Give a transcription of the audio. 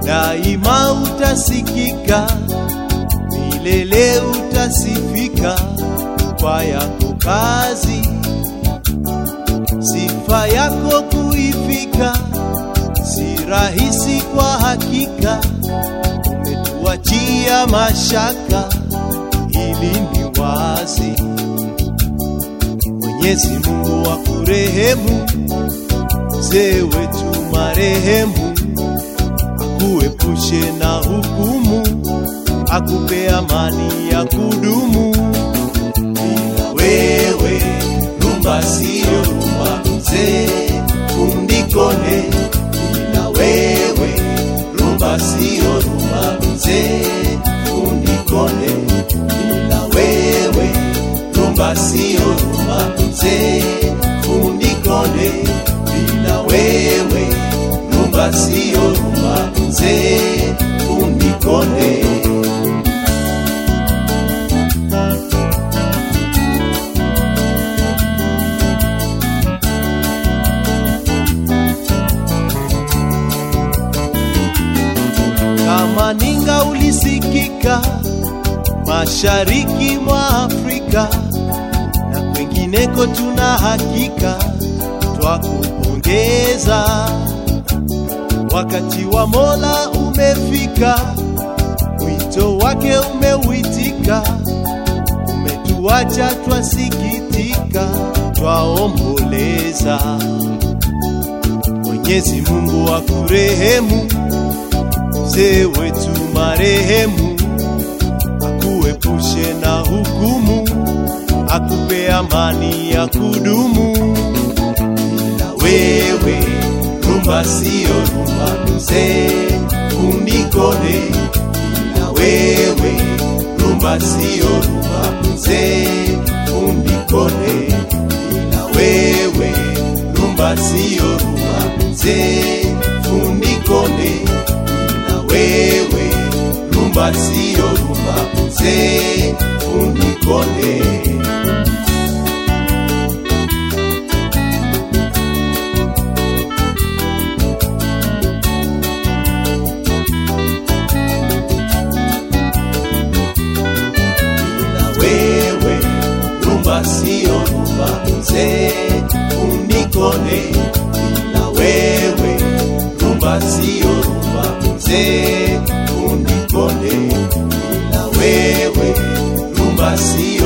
daima utasikika, milele utasifika kwa yako kazi, sifa yako kuifika si rahisi kwa hakika, umetuachia mashaka, ili ni wazi. Mwenyezi Mungu wa kurehemu, mzee wetu marehemu, akuepushe na hukumu, akupe amani ya kudumu. Bila wewe rumba siyo rumba, mzee undikone. Bila wewe rumba siyo rumba, mzee undikone. Bila wewe rumba siyo rumba, mzee undikone. Bila wewe rumba siyo rumba, mzee undikone. kama ninga ulisikika mashariki mwa Afrika na kwengineko, tuna hakika twakupongeza. Wakati wa Mola umefika, wito wake umeuitika, umetuacha twasikitika, twaomboleza. Mwenyezi Mungu akurehemu mzee wetu marehemu, akuepushe na hukumu, akupe amani ya kudumu. Bila wewe rumba siyo rumba, mzee unikone. Bila wewe rumba siyo rumba, mzee unikone. Bila wewe rumba siyo rumba, mzee unikone wewe rumba siyo rumba, mzee unikone. Bila wewe rumba siyo rumba, mzee unikone. Bila wewe rumba siyo rumba, mzee unikone. Bila wewe rumba siyo